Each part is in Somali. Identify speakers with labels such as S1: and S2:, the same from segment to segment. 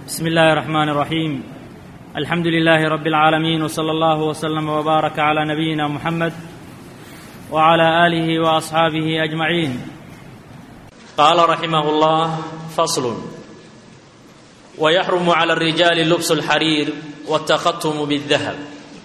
S1: بسم الله الرحمن الرحيم الحمد لله رب العالمين وصلى الله وسلم وبارك على نبينا محمد وعلى اله واصحابه اجمعين
S2: قال رحمه الله فصل ويحرم على الرجال لبس الحرير والتختم بالذهب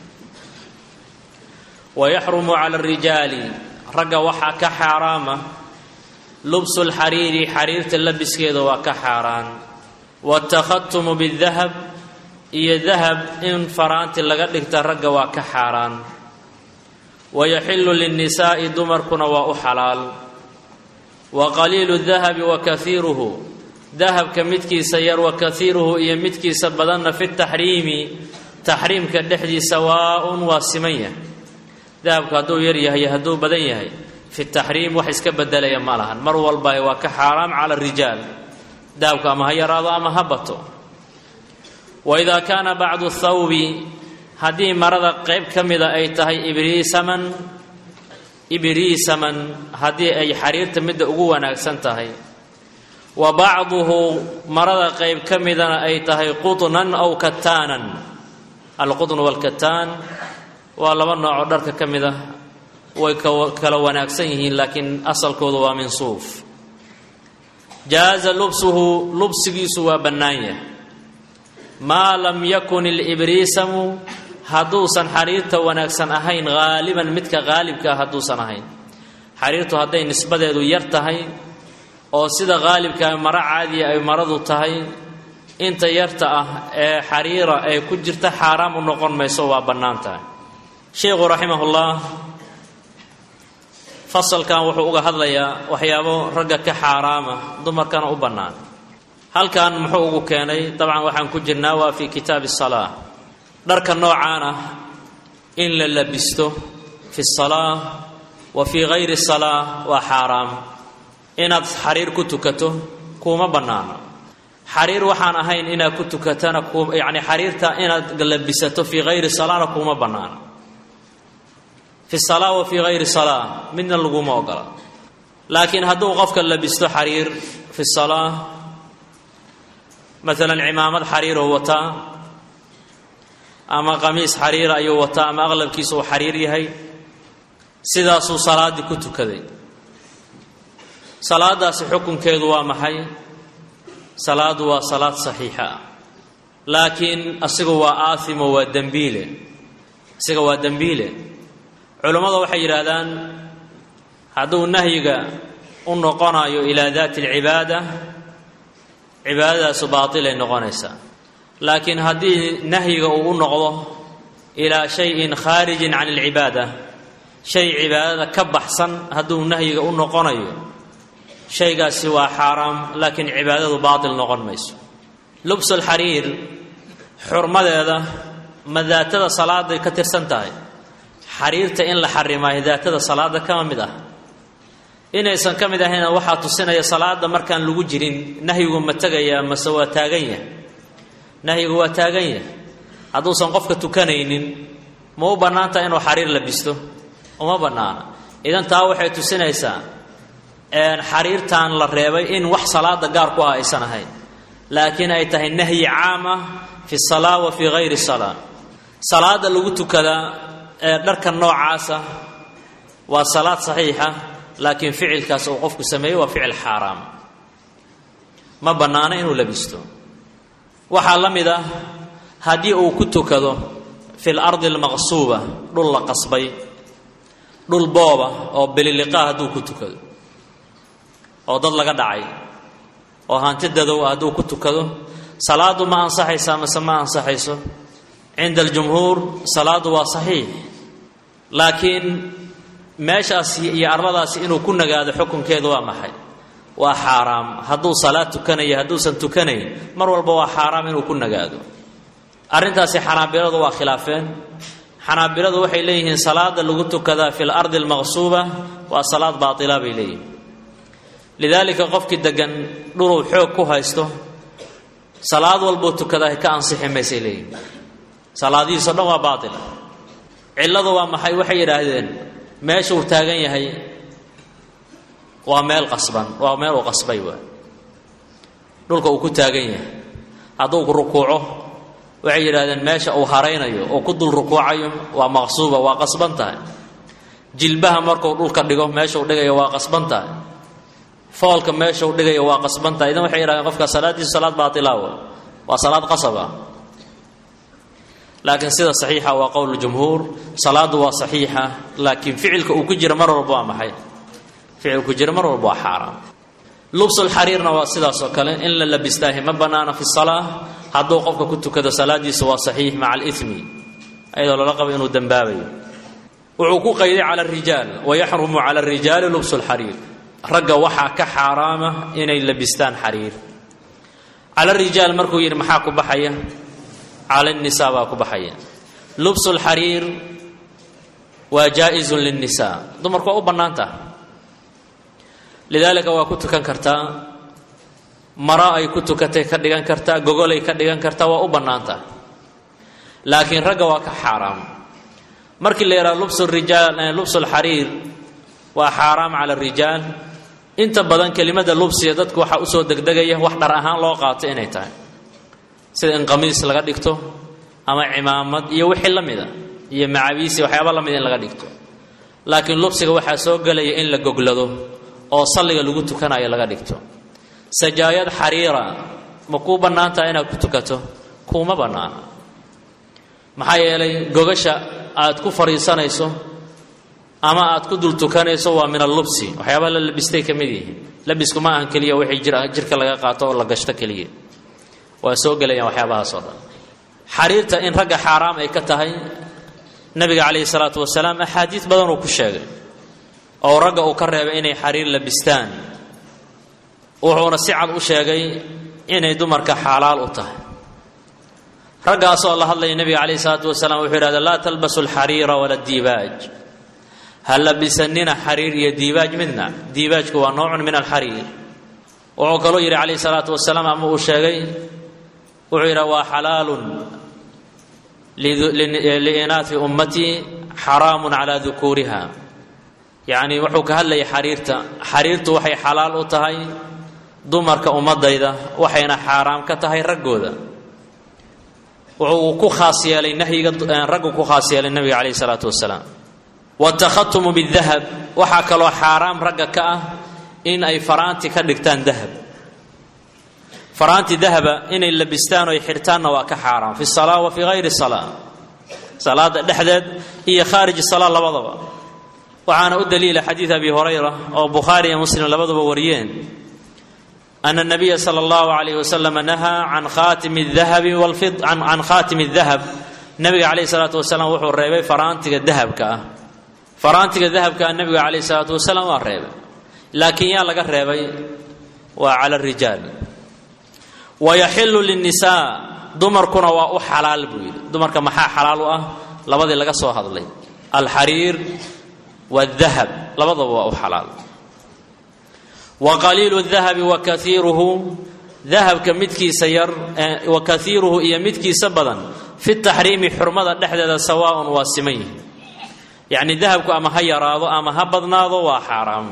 S2: ويحرم على الرجال ragga waxaa ka xaaraama lubsu lxariiri xariirta labiskeeda waa ka xaaraan watakhatumu bidahab iyo dahab in faraanti laga dhigta ragga waa ka xaaraan wayaxilu linnisaa'i dumarkuna waa u xalaal wa qaliilu dahabi wa kaiiruhu dahabka midkiisa yar wa kaiiruhu iyo midkiisa badanna fi taxriimi taxriimka dhexdiisa waa-un waa siman yahay dahabku hadduu yar yahay hadduu badan yahay fi taxriim wax iska bedelaya ma lahan mar walba waa ka xaaraam cala rijaal dahabku ama ha yaraado ama ha bato wa idaa kaana bacdu thawbi haddii marada qayb ka mida ay tahay ibriisaman ibriisaman haddii ay xariirta midda ugu wanaagsan tahay wa bacduhu marada qayb ka midana ay tahay qutnan aw kataanan alqutn walkataan waa laba noocoo dharka ka mid ah way kala wanaagsan yihiin laakiin asalkoodu waa min suuf jaaza lubsuhu lubsigiisu waa bannaan yahay maa lam yakun ilibriisamu hadduusan xariirta wanaagsan ahayn haaliban midka haalibka ah hadduusan ahayn xariirtu hadday nisbadeedu yar tahay oo sida haalibkaa maro caadiya ay maradu tahay inta yarta ah ee xariira ay ku jirta xaaraam u noqon mayso waa bannaan tahay sheikhu raximahullah fasalkan wuxuu uga hadlayaa waxyaabo ragga ka xaaraama dumarkana u bannaan halkan muxuu ugu keenay dabcan waxaan ku jirnaa waa fii kitaabi salaa dharka noocaan ah in la labisto fi salaa wa fii hayri salaa waa xaaraam inaad xariir ku tukato kuuma bannaano xariir waxaan ahayn inaad ku tukatana yani xariirta inaad labisato fii hayri salaana kuuma bannaano fi salaa wa fii hayri salaa midna laguma ogola laakiin hadduu qofka labisto xariir fi salaa maalan cimaamad xariiruu wataa ama qamiis xariira ayuu wataa ama aqlabkiisa uu xariir yahay sidaasuu salaaddii ku tukaday salaadaasi xukunkeedu waa maxay salaadu waa salaad saxiixa ah laakiin asigu waa aahimo waa dembiile asiga waa dembiile culammada waxay yidhaahdaan hadduu nahyiga u noqonayo ilaa daati alcibaada cibaadadaasu baatilay noqonaysaa laakiin haddii nahyiga uu u noqdo ilaa shayin khaarijin can alcibaada shay cibaadada ka baxsan hadduu nahyiga u noqonayo shaygaasi waa xaaraam laakiin cibaadadu baatil noqon mayso lubsulxariir xurmadeeda ma daatada salaaday ka tirsan tahay xariirta in la xarimaayo daatada salaada kama mid ah inaysan ka mid ahayna waxaa tusinaya salaada markaan lagu jirin nahyigu ma tegayaa mase waa taagan yahay nahyigu waa taagan yahay hadduusan qofka tukanaynin ma u bannaantaha inuu xariir labisto uma bannaana idan taa waxay tusinaysaa xariirtan la reebay in wax salaada gaar ku ah aysan ahayn laakiin ay tahay nahyi caam ah fi salaa wa fii hayri salaa salaada lagu tukadaa ee dharka noocaasa waa salaad saxiixa laakiin ficilkaas uu qofku sameeyey waa ficil xaaraam ma bannaano inuu labisto waxaa la mid ah haddii uu ku tukado fi lardi almaqsuuba dhul la qasbay dhul booba oo bililiqaa hadduu ku tukado oo dad laga dhacay oo hanti dadow ah hadduu ku tukado salaadu ma ansaxaysaa mase ma ansaxayso cinda aljumhuur salaadu waa saxiix laakiin meeshaas iyo arladaasi inuu ku nagaado xukunkeedu waa maxay waa xaaraam hadduu salaad tukanayo hadduusan tukanayn mar walba waa xaaraam inuu ku nagaado arrintaasi xanaabiladu waa khilaafeen xanaabiladu waxay leeyihiin salaada lagu tukadaa fi lardi almaqsuuba waa salaad baatila bay leeyihiin lidaalika qofkii degan dhuluu xoog ku haysto salaad walbuu tukadaa ka ansixi maysay leeyihin salaadihiiso dhan waa baatil cilladu waa maxay waxay yidhaahdeen meesha uu taagan yahay waa meel qasban waa meel uu qasbay waa dhulka uu ku taagan yahay hadduu rukuuco waxay yidhahdeen meesha uu haraynayo oo ku dul rukuucayo waa maqsuuba waa qasban tahay jilbaha markuu dhulka dhigo meeshau dhigayo waa qasban tahay foolka meeshau dhigayo waa qasban tahay idan waxay yidhahdeen qofka salaaddiisu salaad baatilaawa waa salaad qasaba laakiin sida saxiixa waa qowl jumhuur salaaddu waa saxiixa laakiin ficilka uu ku jira mar walba waa maxay ficil ku jira mar walba waa xaaraam lubsulxariirna waa sidaas oo kale in la labistaahi ma bannaana fi salaa hadduu qofka ku tukado salaadiisu waa saxiix maca alimi ayadoo lala qabo inuu dembaabayo wuxuu ku qayday cala arijaal wayaxrumu cala arijaali lubsu lxariir ragga waxaa ka xaaraama inay labistaan xariir cala rijaal markuu yidhi maxaa ku baxaya cala nisaa baa ku baxaya lubsu lxariir waa jaa-izun linnisaa dumarku waa u bannaan taha lidaalika waa ku tukan kartaa maro ay ku tukatay ka dhigan kartaa gogolay ka dhigan kartaa waa u bannaan taha laakiin ragga waa ka xaaraam markii la yidhaha lubsu rijaal lubsu lxariir waa xaaraam cala arijaal inta badan kelimada lubsiga dadku waxaa usoo degdegaya wax dhar ahaan loo qaato inay tahay sida in qamiis laga dhigto ama cimaamad iyo wixii la mida iyo macabiisi waxyaaba la mida in laga dhigto laakiin lubsiga waxaa soo gelaya in la goglado oo salliga lagu tukanayo laga dhigto sajaayad xariira ma kuu bannaan taha inaad ku tukato kuuma bannaana maxaa yeelay gogasha aad ku fadhiisanayso ama aad ku dul tukanayso waa min allubsi waxyaabaha la labistay ka mid yihiin labisku ma ahan keliya waxay jirka laga qaato oo la gashto keliya waa soo gelayaan waxyaabahaas oo dhan xariirta in ragga xaaraam ay ka tahay nabiga calayhi salaatu wasalaam axaadiis badan uu ku sheegay oo ragga uu ka reebay inay xariir labistaan wuxuuna si cad u sheegay inay dumarka xaalaal u tahay raggaasoo la hadlaya nebiga calayhi salaatu wasalaam wuxuu yidhahda laa talbasu alxariira wala diibaaj ha labisanina xariir iyo diibaaj midna diibaajku waa noocun min alxariir wuxuu kaloo yidhi calayhi salaatu wasalaam ama uu sheegay wuxuu yidhaha waa xalaalun liinaafi ummatii xaraamun calaa dukuuriha yacni wuxuu ka hadlayay xariirta xariirtu waxay xalaal u tahay dumarka ummadayda waxayna xaaraam ka tahay raggooda wuxuu ku khaas yeelay nahyiga raggu ku khaas yeelay nabiga calayhi salaatu wasalaam watakhatumu bidahab waxaa kaloo xaaraam ragga ka ah in ay faraanti ka dhigtaan dahab faraanti dahaba inay labistaan oo ay xirtaanna waa ka xaaraam fi salaa wa fi hayri salaa salaada dhexdeed iyo khaariji salaa labadaba waxaana u daliila xadiid abi hurayra oo bukhaari iyo muslim labaduba wariyeen ana nabiya sala allahu alayh wasalam nahaa can khaatimi dahabi can khaatimi dahab nabiga calayhi salaatu wasalaam wuxuu reebay faraantiga dahabka ah faraantiga dahabka ah nabiga calayhi salaatu wasalaam waa reebay laakiin yaa laga reebay waa cala arijaal wayaxilu linnisaa dumarkuna waa u xalaal buu yidhi dumarka maxaa xalaal u ah labadii laga soo hadlay alxariir waadahab labadaba waa u xalaal wa qaliilu dahabi wa kaiiruhu dahabka midkiisa yar wa kaiiruhu iyo midkiisa badan fi taxriimi xurmada dhexdeeda sawaaun waa siman yihi yacni dahabku ama ha yaraado ama ha badnaado waa xaaraam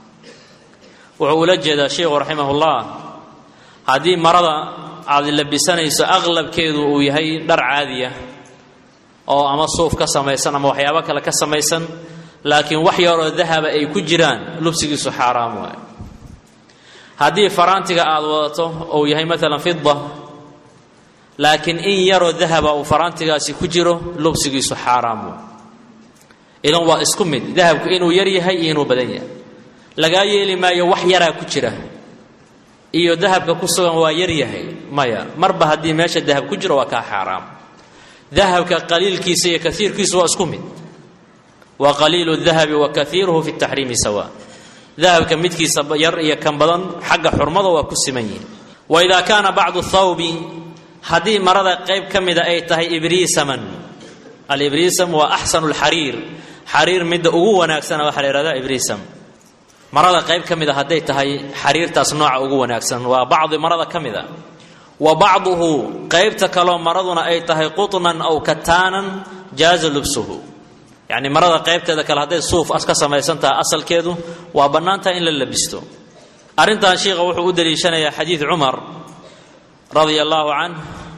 S2: wuxuu ula jeedaa sheikhu raximahullah haddii marada aad labisanayso aqlabkeedu uu yahay dhar caadiya oo ama suuf ka samaysan ama waxyaabo kale ka samaysan laakiin wax yaroo dahaba ay ku jiraan lubsigiisu xaaraam waay haddii faraantiga aad wadato uu yahay maalan fida laakiin in yaroo dahaba uu faraantigaasi ku jiro lubsigiisu xaaraam waay idan waa isku mid dahabku inuu yar yahay iyo inuu badan yahay lagaa yeeli maayo wax yaraa ku jira iyo dahabka ku sugan waa yar yahay maya marba haddii meesha dahab ku jiro waa kaa xaaraam dahabka qaliilkiisa iyo kaiirkiisu waa isku mid wa qaliilu dahabi wa kaiiruhu fi taxriimi sawa dahabka midkiisa yar iyo kan badan xagga xurmada waa ku siman yihin wa idaa kaana bacdu thawbi haddii marada qayb ka mida ay tahay ibriisaman alibriisam waa axsanu lxariir xariir midda ugu wanaagsana waxaa la yhahdaa ibriisam marada qayb ka mida hadday tahay xariirtaas nooca ugu wanaagsan waa bacdi marada ka mida wa bacduhu qaybta kaloo maraduna ay tahay qutnan aw kataanan jaaza lubsuhu yacni marada qaybteeda kale hadday suuf ka samaysan tahay asalkeedu waa bannaantaha in la labisto arrintan sheikha wuxuu u daliishanayaa xadiid cumar radia allaahu canh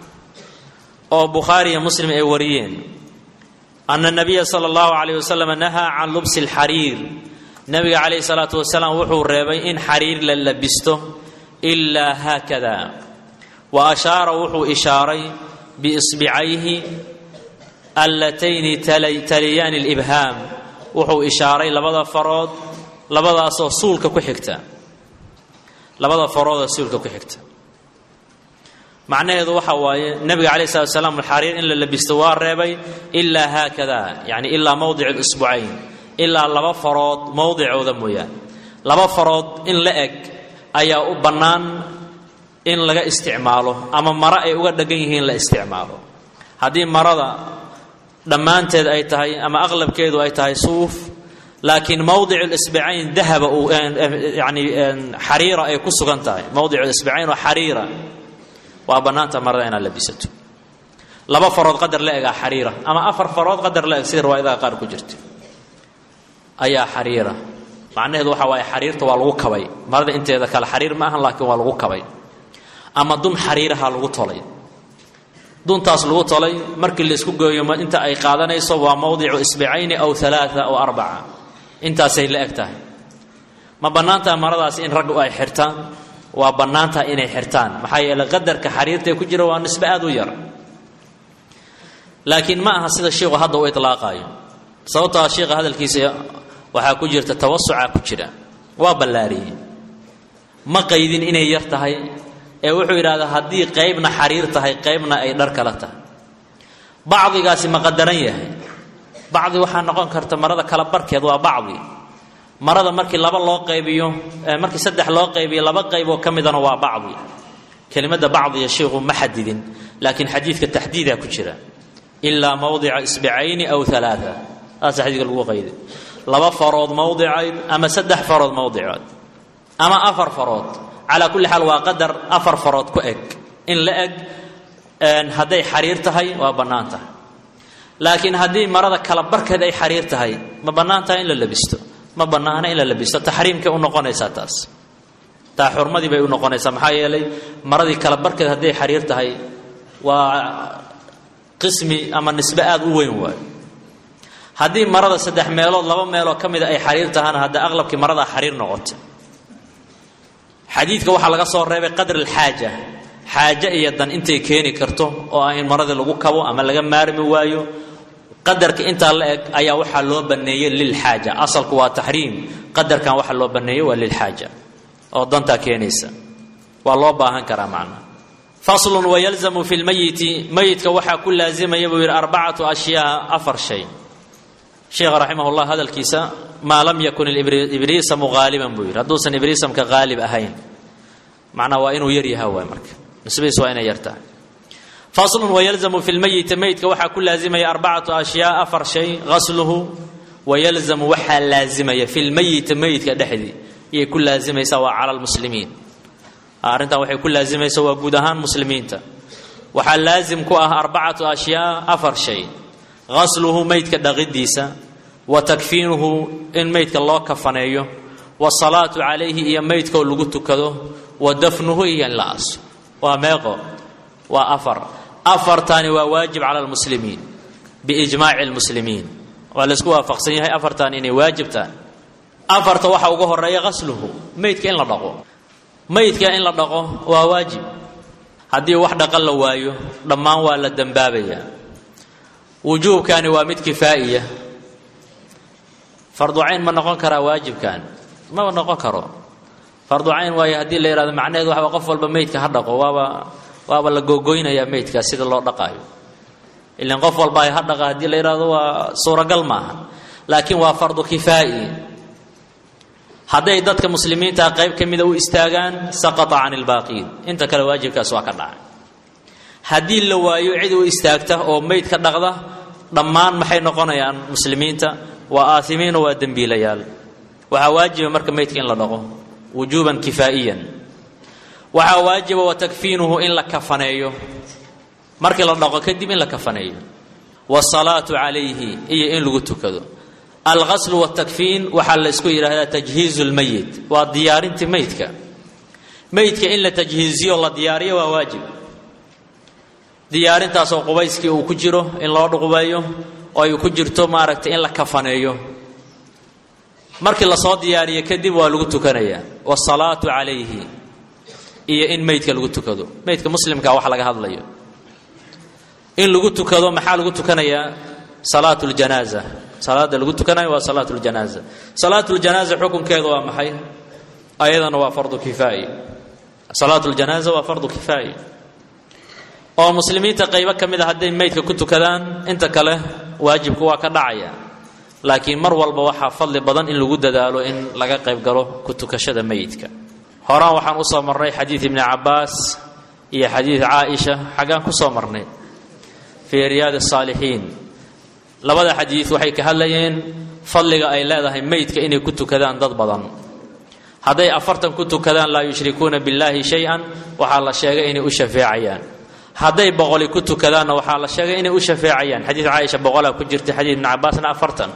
S2: oo bukhaariya muslim ay wariyeen ana nabiya sala allahu calayh wasalam nahaa can lubsi alxariir nabiga calayhi salaatu wasalaam wuxuu reebay in xariir la labisto ilaa haakada wa ashaara wuxuu ishaaray biisbicayhi allatayni taliyaani libhaam wuxuu ishaaray labada farood labadaasoo suulka ku xigta labada faroodoo suulka ku xigta macnaheedu waxa waaye nebiga calayh slat slam xariir in la labisto waa reebay ilaa haakada yani ilaa mowdic lisbucayn ilaa laba farood mowdicooda mooyaan laba farood in la eg ayaa u bannaan in laga isticmaalo ama maro ay uga dhegan yihiin la isticmaalo haddii marada dhammaanteed ay tahay ama aqlabkeedu ay tahay suuf laakiin mowdic lisbicayn dahaba uu yani xariira ay ku sugan tahay mowdic lisbicayn oo xariira waa bannaanta marada inaad labisato laba farood qadar la egaa xariira ama afar farood qadar la eg sida riwaayadaha qaar ku jirta ayaa xariira macnaheedu waxa waaye xariirta waa lagu kabay marada inteeda kale xariir ma ahan laakiin waa lagu kabay ama dun xariiraha lagu tolay duntaas lagu tolay markii laisku gooyo inta ay qaadanayso waa mowdicu isbicayni aw alaaa aw arbaca intaasay la eg tahay ma bannaantaha maradaas in raggu ay xirtaan waa bannaantaha inay xirtaan maxaa yeeley qadarka xariirtae ku jira waa nisbe aad u yar laakiin ma aha sida shiiku hadda u ilaaqaayo sababtaa shiika hadalkiisa waxaa ku jirta tawasucaa ku jira waa ballaariyey ma qaydin inay yar tahay ee wuxuu yidhahdaa haddii qaybna xariir tahay qaybna ay dhar kala tahay bacdigaasi ma qadaran yahay bacdi waxaa noqon karta marada kala barkeed waa bacdi marada markii laba loo qaybiyo markii saddex loo qaybiyo laba qayboo ka midana waa bacdi kelimadda bacdiya shiikhu ma xadidin laakiin xadiidka taxdiidaa ku jira ilaa mowdica isbicayni aw alaaa saasa xadiidka lagu qayday laba farood mowdicayd ama saddex farood mowdicood ama afar farood calaa kulli xaal waa qadar afar farood ku eg in la eg hadday xariir tahay waa bannaan tahay laakiin haddii marada kala barkeed ay xariir tahay ma bannaan tahay in la labisto ma bannaana in la labisto taxriimkay u noqonaysaa taas taa xurmadii bay u noqonaysaa maxaa yeelay maradii kala barkeed hadday xariir tahay waa qismi ama nisbe aada u weyn waayo haddii marada saddex meelood laba meeloo ka mida ay xariir tahana hadda aqlabkii maradaa xariir noqota xadiidka waxaa laga soo reebay qadr alxaaja xaaje iyo dan intay keeni karto oo ah in maradii lagu kabo ama laga maarmi waayo qadarka intaa la eg ayaa waxaa loo baneeyey lilxaaja asalku waa taxriim qadarkan waxaa loo baneeyey waa lilxaaja oo dantaa keenaysa waa loo baahan karaa macnaha faslun wayalzamu fi lmayiti mayidka waxaa ku laazimaya buu yidhi arbacatu ashyaa afar shay sheekha raximah llah hadalkiisa maa lam yakun ibriisamu haaliban buu yidhi hadduusan ibriisamka haalib ahayn macnaa waa inuu yar yaha waay marka nisbadiis waa inay yar tahay faslun wayalzamu fi lmayiti mayidka waxaa ku laazimaya arbacatu ashyaa afar shay gasluhu wayalzamu waxaa laazimaya fi lmayiti mayidka dhexdii iyay ku laazimaysaa waa cala lmuslimiin arrintan waxay ku laazimaysa waa guud ahaan muslimiinta waxaa laazim ku ah arbacatu ashyaa afar shay gasluhu maydka dhaqidiisa wa takfiinuhu in maydka loo kafaneeyo wasalaatu calayhi iyo maydkoo lagu tukado wa dafnuhu iyo in la aso waa meeqo waa afar afartaani waa waajib cala lmuslimiin biijmaaci lmuslimiin waa laysku waafaqsan yahay afartan inay waajibtaan afarta waxaa uga horeeya gasluhu maydka in la dhaqo maydka in la dhaqo waa waajib haddii wax dhaqan la waayo dhammaan waa la dembaabayaa wujuubkani waa mid kifaa'iya farducayn ma noqon karaa waajibkan maba noqon karo farducayn waayo haddii la yidhahdo macnaheedu waxba qof walba meydka ha dhaqo waaba waaba la googoynayaa meydka sida loo dhaqaayo ilan qof walba ha dhaqa haddii la yidhahdo waa suuragal maaha laakiin waa fardu kifaa'i hadday dadka muslimiinta qayb ka mida u istaagaan saqata can ilbaaqiin inta kale waajibkaas waa ka dhacay haddii la waayo cid u istaagta oo meyd ka dhaqda dhammaan maxay noqonayaan muslimiinta waa aasimiino waa dembiilayaal waxaa waajiba marka meydka in la dhaqo wujuuban kifaa'iyan waxaa waajiba wa takfiinuhu in la kafaneeyo markii la dhaqo kadib in la kafaneeyo wasalaatu calayhi iyo in lagu tukado alqaslu wtakfiin waxaa la ysku yidhaahdaa tajhiizu lmayit waa diyaarintii meydka meydka in la tajhiiziyo la diyaariyo waa waajib diyaarintaasoo qubayskii uu ku jiro in loo dhuqubeeyo oo ay ku jirto maaragtay in la kafaneeyo markii lasoo diyaariyo kadib waa lagu tukanayaa waasalaatu calayhi iyo in meydka lagu tukado meydka muslimka wax laga hadlayo in lagu tukado maxaa lagu tukanayaa salaatu ljanaaza salaada lagu tukanayo waa salaatu ljanaaza salaatu ljanaaza xukunkeedu waa maxay ayadana waa fardu kifaaye salaatu ljanaaza waa fardu kifaaye oo muslimiinta qaybo ka mid a hadday meydka ku tukadaan inta kale waajibku waa ka dhacaya laakiin mar walba waxaa fadli badan in lagu dadaalo in laga qayb galo ku tukashada meydka horaan waxaan usoo marnay xadiid ibni cabaas iyo xadiid caaisha xaggaan ku soo marnay fii riyaadi saalixiin labada xadiid waxay ka hadlayeen fadliga ay leedahay meydka inay ku tukadaan dad badan hadday afartan ku tukadaan laa yushrikuuna billaahi shay-an waxaa la sheegay inay u shafeecayaan hadday boqoli ku tukadaanna waxaa la sheegay inay u shafeecayaan xadiid caaisha boqolaa ku jirta xadiid ibni cabaasna afartan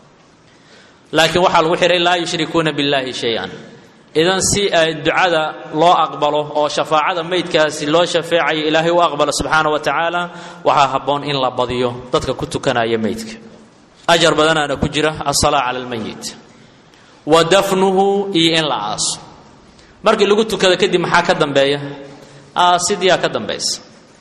S2: laakiin waxaa lagu xihay laa yushrikuuna billaahi shay-an idan si ay ducada loo aqbalo oo shafaacada meydkaasi loo shafeecayo ilaahay u aqbalo subxaana wa tacaala waxaa habboon in la badiyo dadka ku tukanaya meydka ajar badanaana ku jira asalaa cala almayit wa dafnuhu iyo in la aaso markii lagu tukado kadib maxaa ka dambeeya aasidiyaa ka dambaysa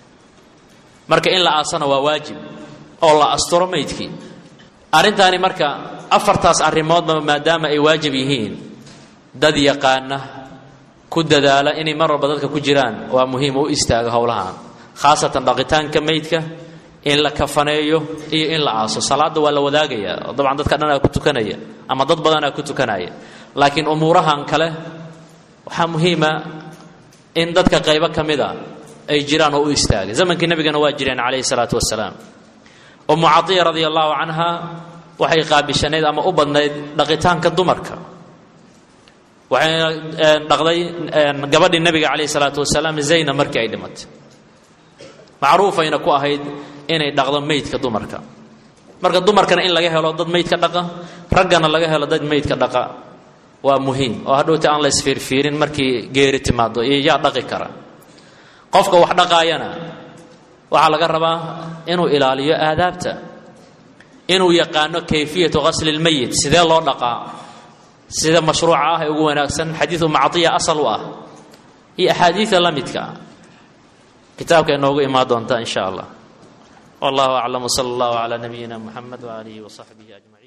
S2: marka in la aasana waa waajib oo la asturo meydkii arrintaani marka afartaas arrimoodba maadaama ay waajib yihiin dad yaqaana ku dadaala inay mar walba dadka ku jiraan waa muhiim u istaaga howlahan khaasatan dhaqitaanka meydka in la kafaneeyo iyo in la aaso salaadda waa la wadaagaya dabcan dadka dhanaa ku tukanaya ama dad badanaa ku tukanaya laakiin umuurahan kale waxaa muhiima in dadka qaybo ka mid a ay jiraan oo u istaagay zamankii nebigana waa jireen calayhi salaatu wasalaam umu caiya radia allahu canha waxay qaabishanayd ama u badnayd dhaqitaanka dumarka waxayna dhaqday gabadhii nebiga calayhi salaatu wasalaam zayna markii ay dhimatay macruufayna ku ahayd inay dhaqdo meydka dumarka marka dumarkana in laga helo dad meydka dhaqa raggana laga helo dad meydka dhaqa waa muhiim oo hadhowta aan la isfiirfiirin markii geeri timaado iyo yaa dhaqi kara qofka wax dhaqaayana waxaa laga rabaa inuu ilaaliyo aadaabta inuu yaqaano kayfiyatu qasli lmeyit sidee loo dhaqaa sida mashruuca ah ee ugu wanaagsan xadiidu macdiya asal u ah iyo axaadiida la midka ah kitaabka inoogu imaan doonta in sha allah wallahu aclam wsala allahu calaa nabiyina muxamed waaalihi wasaxbihi ajmaciin